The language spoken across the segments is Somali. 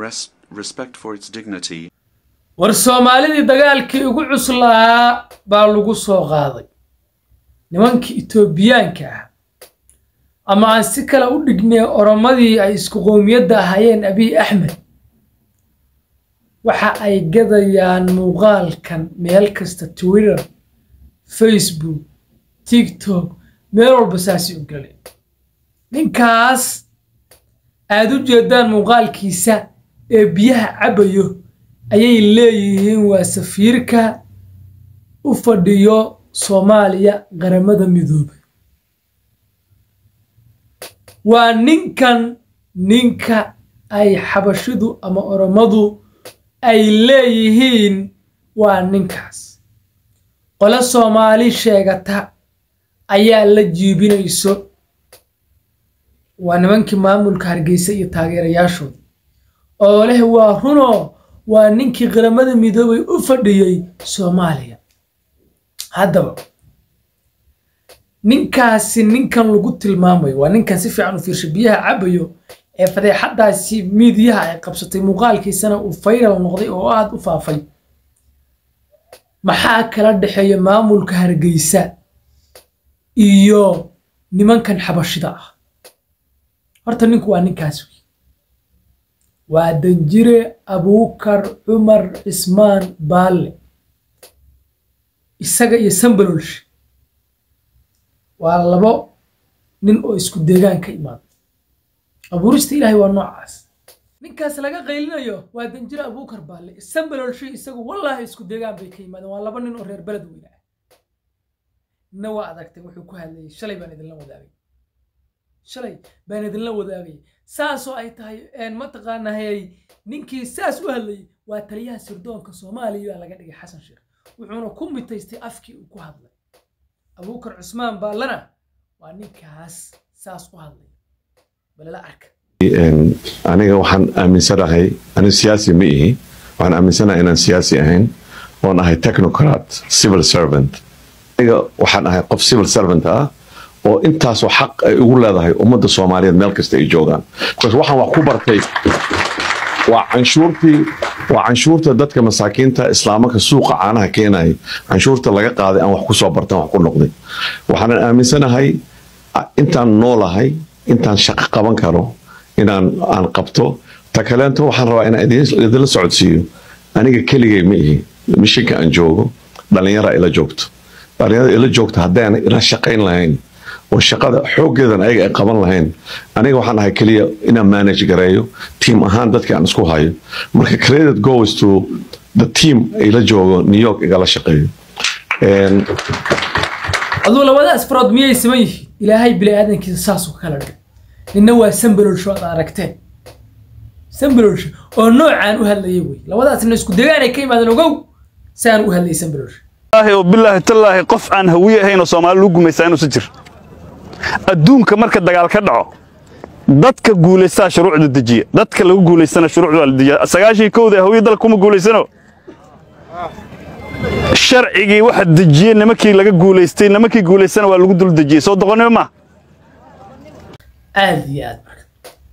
res- respect for its dignity, war soomaalidii dagaalkii ugu cuslahaa baa lagu soo qaaday nimankii etoobiyaanka ah ama aan si kale u dhignay oromadii ay isku qowmiyadda ahaayeen abiy axmed waxa ay gadayaan muuqaalkan meel kasta twitter facebook tiktok meel walba saasi u galeen ninkaas aad u jeedaan muuqaalkiisa ee biyaha cabayo ayay leeyihiin waa safiirka u fadhiyo soomaaliya qaramada midoobay waa ninkan ninka ay xabashidu ama oromadu ay leeyihiin waa ninkaas qole soomaali sheegata ayaa la jiibinayso waa nimankii maamulka hargeysa iyo taageerayaashooda oo leh waa runoo waa ninkii qaramada midoobay u fadhiyey soomaaliya haddaba ninkaasi ninkan lagu tilmaamayo waa ninkan si fiican u fiirsha biyaha cabayo ee fadeexadaasi miidiyaha ay qabsatay muuqaalkiisana uu fayral noqday oo aada u faafay maxaa kala dhexeeya maamulka hargeysa iyo nimankan xabashida ah horta ninku waa ninkaas wey waa danjire abuukar cumar cismaan baalle isaga iyo sambalolsh waa labo nin oo isku deegaan ka imaada abuurista ilaahay waa noocaas ninkaas laga qaylinayo waa danjire abuukar baalle sambalolshi isagu wallaahi isku deegaan bay ka yimaadeen waa laba nin oo reer beled weyne ah nina waa adagtay wuxuu ku hadlayay shalay baan idinla wadaagay shalay baan idinla wadaagay saasoo ay tahay mataqaanahayay ninkii saas u hadlayay waa taliyaha sirdoonka soomaaliya laga dhigay xasan sheekh wuxuuna ku mitaystay afkii uu ku hadlay abuukar cusmaan baallana waa ninkaas saas u hadlay balala arka aniga waxaan aaminsanahay anigu siyaasi ma ihi waxaan aaminsanahay inaan siyaasi ahayn oon ahay technocrat civil servant aniga waxaan ahay qof civil servant ah oo intaasoo xaq ay ugu leedahay ummadda soomaaliyeed meel kasta ay joogaan bcause waxaan wax ku bartay waa canshuurtii waa canshuurta dadka masaakiinta islaamanka suuqa caanaha keenaya canshuurta laga qaaday aan wax ku soo bartan wax ku noqday waxaanan aaminsanahay intaan noolahay intaan shaqo qaban karo inaan aan qabto ta kaleento waxaan rabaa inaan idinla socodsiiyo aniga keligay ma ihi mishinka aan joogo dhallinyara ila joogto dhallinyarada ila joogto haddaan ila shaqayn lahayn oo shaqada xooggeedan ayaga ay qaban lahayn aniga waxaan ahay keliya inaan manage gareeyo tiim ahaan dadka aan isku hayo marka credit goes to the team ila joogo new york igala shaqeeyo aduu labadaas farood miyay siman yihiin ilaahay bini aadankiisa saasuu kala dhigay ninna waa sambalolsho aad aragteen sambalolsho oo noocaan u hadlayay wey labadaasna isku degaan ay ka yimaadeen ogow saan u hadlayay sambalolsho oo bilaahi tallaahi qof aan hawiye ahayn oo soomaali lagu gumaysaa inuusan jir adduunka marka dagaal ka dhaco dadka guulaystaa shuruucda dejiya dadka lagu guulaystana shuruucda waa la dejiya sagaashii kowda hawiye dalka kuma guulaysano sharcigii waxa dejiyey nimankii laga guulaystay nimankii guulaystana waa lagu dul dejiyey soo doqonnimo ma aad iyo aad marka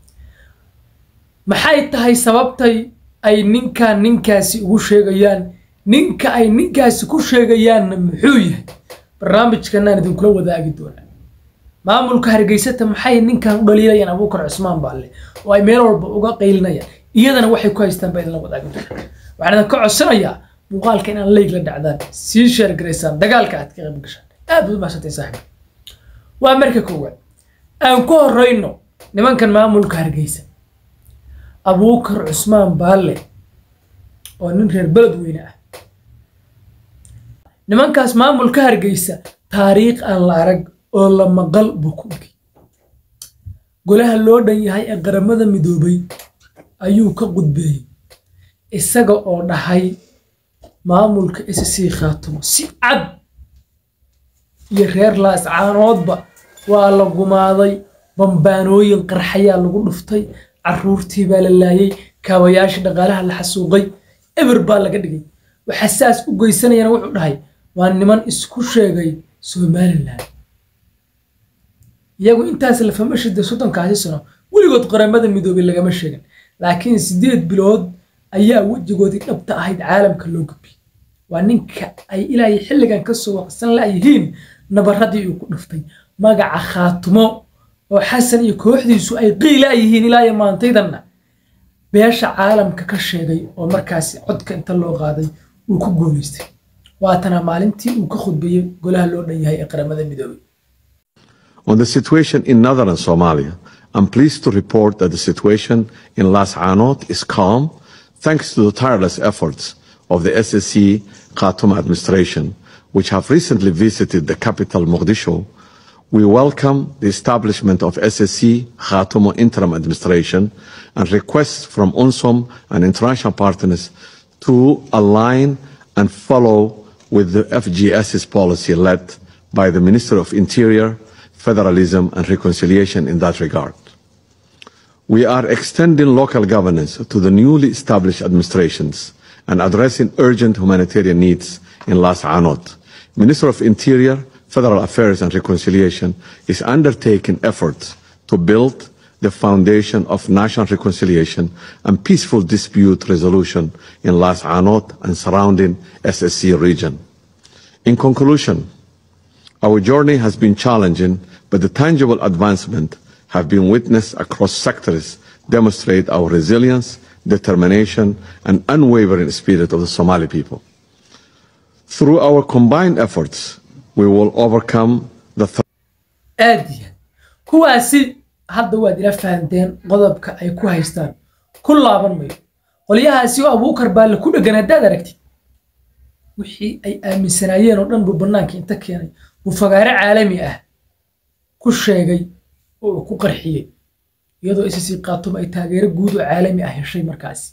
maxay tahay sababtay ay ninkan ninkaasi ugu sheegayaan ninka ay ninkaasi ku sheegayaanna muxuu yahay barnaamijkanaan idinkula wadaagi doonaa maamulka hargeysata maxay ninkan u dhaliilayaan abuukar cusmaan baalle oo ay meel walba uga qaylinayaan iyadana waxay ku haystaan baa idinla wadaagi doonaa waxaan idinka codsanayaa muuqaalka inaan leyg la dhacdaan sii sheer garaysaan dagaalka aad ka qayb gashaan aad baad u mahadsantay saaxiib waa marka koowaad aan ku horrayno nimankan maamulka hargeysa abuukar cusmaan baalle oo nin reer beled weyne ah nimankaas maamulka hargeysa taariikh aan la arag oo la maqal buu ku dhigay golaha loo dhan yahay ee qaramada midoobay ayuu ka qudbeeyey isaga oo dhahay maamulka sc khaatumo si cad iyo reer laascaanoodba waa la gumaaday bambaanooyin qarxayaa lagu dhuftay caruurtii baa la laayay kaabayaashii dhaqaalaha la xasuuqay eber baa laga dhigay waxa saas u geysanayana wuxuu dhahay waa niman isku sheegay somalilan iyagu intaas lafama shida soddonkaasi sano weligood qaramada midoobay lagama sheegin laakiin sideed bilood ayaa wejigoodii dhabta ahayd caalamka loo gudbiyey waa ninka ay ilaa xilligan kasoo waqsan la'yihiin nabaradii uu ku dhuftay magaca khaatumo oo xasan iyo kooxdiisu ay qiila yihiin ilaa iyo maantaydanna beesha caalamka ka sheegay oo markaasi codka inta loo qaaday uu ku guulaystay waatana maalintii uu ka khudbeeyey golaha loo dhan yahay ee qaramada midoobay On the situation in northern Somalia, I'm pleased to report that the situation in Las Anot is calm thanks to the tireless efforts of the SSC Khartoum administration, which have recently visited the capital Mogadishu. We welcome the establishment of SSC Khartoum interim administration and requests from UNSOM and international partners to align and follow with the FGS's policy led by the Minister of Interior, Federalism and Reconciliation in that regard. We are extending local governance to the newly established administrations and addressing urgent humanitarian needs in Las Anot. Minister of Interior, Federal Affairs and Reconciliation is undertaking efforts to build the foundation of national reconciliation and peaceful dispute resolution in Las Anot and surrounding SSC region. In conclusion, our journey has been challenging, but the tangible advancement have been witnessed across sectors demonstrate our resilience, determination, and unwavering spirit of the Somali people. Through our combined efforts, we will overcome the aad iyo aad kuwaasi hadda waad ila fahanteen qodobka ay ku haystaan ku laaban mayo qolyahaasi oo abuukar baa la ku dhegan haddaad aragtid wixii ay aaminsanaayeen oo dhan buu bannaanka inta keenay buu fagaare caalami ah ku sheegay oo uu ku qarxiyey iyadoo isasii qaatum ay taageero guud oo caalami ah heshay markaasi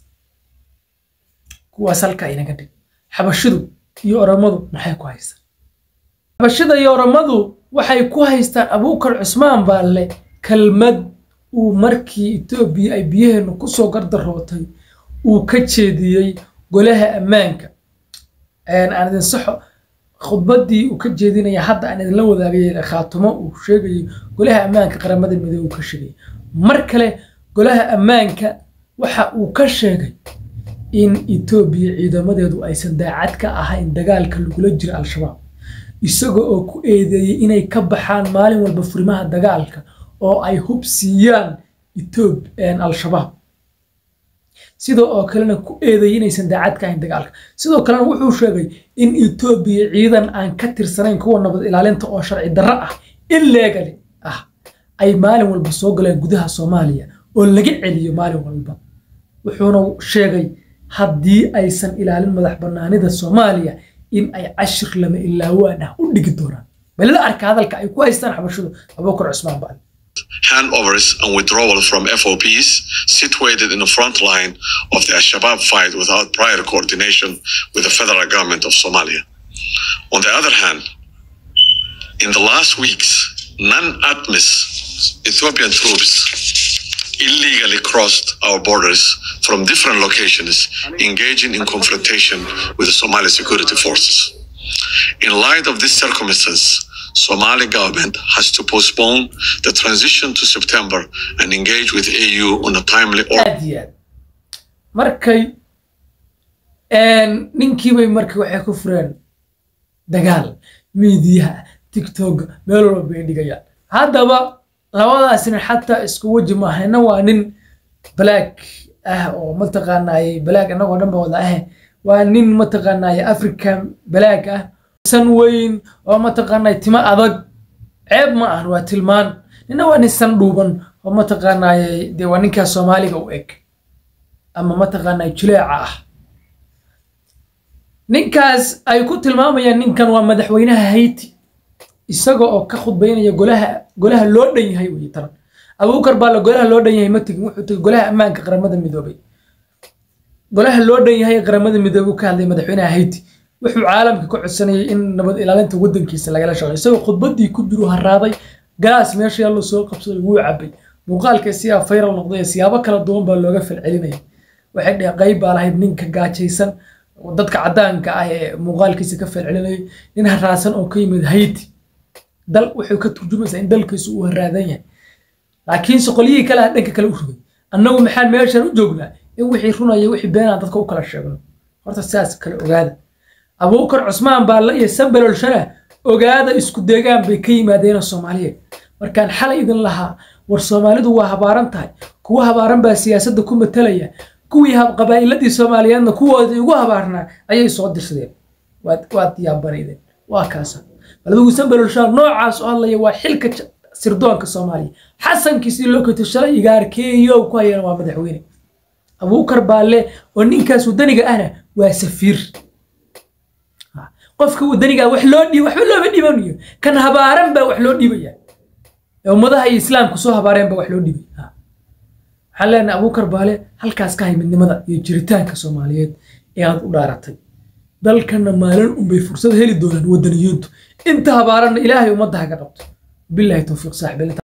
kuwaas halka inaga dhig xabashidu iyo oramadu maxay ku haystaan xabashida iyo oramadu waxay ku haystaan abuukar cusmaan baalle kelmad uu markii etoobiya ay biyaheennu kusoo gardarootay uu ka jeediyey golaha ammaanka aan idin saxo khudbaddii uu ka jeedinaya hadda aan idinla wadaagay khaatumo uu sheegayay golaha ammaanka qaramada midoobe uu ka sheegay mar kale golaha ammaanka waxa uu ka sheegay in etoobiya ciidamadeedu aysan daacad ka ahayn dagaalka lagula jiro al-shabaab isaga oo ku eedeeyey inay ka baxaan maalin walba furimaha dagaalka oo ay hub siiyaan etoob al-shabaab sidoo oo kalena ku eedeeyey inaysan daacad ka ahayn dagaalka sidoo kalena wuxuu sheegay in etoobiya ciidan aan ka tirsanayn kuwa nabad ilaalinta oo sharci darro ah illegali ah ay maalin walba soo galeen gudaha soomaaliya oo laga celiyo maalin walba wuxuuna sheegay haddii aysan ilaalin madax bannaanida soomaaliya in ay cashir lama ilaawaan ah u dhigi doonaan balila arka hadalka ay ku haystaan xabashidu abuukar cusmaan baal handovers and withdrawal from FOPs situated in the front line of the Al-Shabaab fight without prior coordination with the federal government of Somalia. On the other hand, in the last weeks, non-ATMIS Ethiopian troops illegally crossed our borders from different locations, engaging in confrontation with the Somali security forces. In light of this circumstance, Somali government has to postpone the transition to September and engage with AU on a timely or aad iyo aad markay ninkiibay markii waxay ku fureen dagaal miidiyaha tiktok meel walba bay dhigayaan haddaba labadaasina xataa isku weji maahayna waa nin black ah oo mataqaanaaye black annagoo dhan ba wada ah waa nin mataqaanaaye african black ah san weyn oo mataqaanaaye timo adag ceeb ma ahan waa tilmaan nina waa nin san dhuuban oo mataqaanaaye dee waa ninkaa soomaaliga u eg ama mataqaanaaye juleeca ah ninkaas ay ku tilmaamayaan ninkan waa madaxweynaha hayti isaga oo ka khudbaynaya golaha golaha loo dhan yahay wey taran abuukar baa la golaha loo dhan yahay ma tegin wuxuu tegay golaha ammaanka qaramada midoobay golaha loo dhan yahay qaramada midoobay uu ka hadlay madaxweynaha hayti wuxuu caalamka ka codsanayay in nabad ilaalinta waddankiisa lagala shaqeeyo isagoo khudbaddii ku jiru haraaday galaas meesha yaallo soo qabsaday wuu cabay muuqaalka siyaa fayral noqday siyaabo kala duwan baa looga falcelinaya waxay dheheen qayb baa lahayd ninka gaajaysan dadka caddaanka ah ee muuqaalkiisa ka falcelinayay nin haraasan oo ka yimid hayti dal wuxuu ka turjumaysaa in dalkiisu uu haraadan yahay laakiinse qolyihii kale ah dhanka kale u rogay annagu maxaan meeshan u joognaa in wixii runaya wixii beenaan dadka u kala sheegno horta sidaas kale ogaada abuukar cusmaan baalle iyo sambalol shana ogaada isku deegaan bay ka yimaadeen soomaaliyeed markaan xalay idin lahaa war soomaalidu waa habaaran tahay kuwa habaaran baa siyaasadda ku matalaya kuwii qabaa'iladii soomaaliyeedna kuwoodii ugu habaarnaa ayay soo dirsadeen waad yaabanaydeen waa kaasa baladigu sambalolshaa noocaas oo hadlaya waa xilka sirdoonka soomaaliya xasankiisii loo kato shalay igaarkeeyo ku hayana waa madaxweyne abuukar baalle oo ninkaas wadaniga ahna waa safiir qofka wadaniga wax loo dhiib waxba looma dhiibanayo kan habaaran baa wax loo dhiibaya ummadaha iyo islaamku soo habaareen baa wax loo dhiibay waxaan leenahay abuukar baale halkaas ka hay midnimada iyo jiritaanka soomaaliyeed ee aad u dhaaratay dalkanna maalin unbay fursad heli doonaan wadaniyoodu inta habaaranna ilaahay ummadda haga qabto bilahi towfiiq saaxiib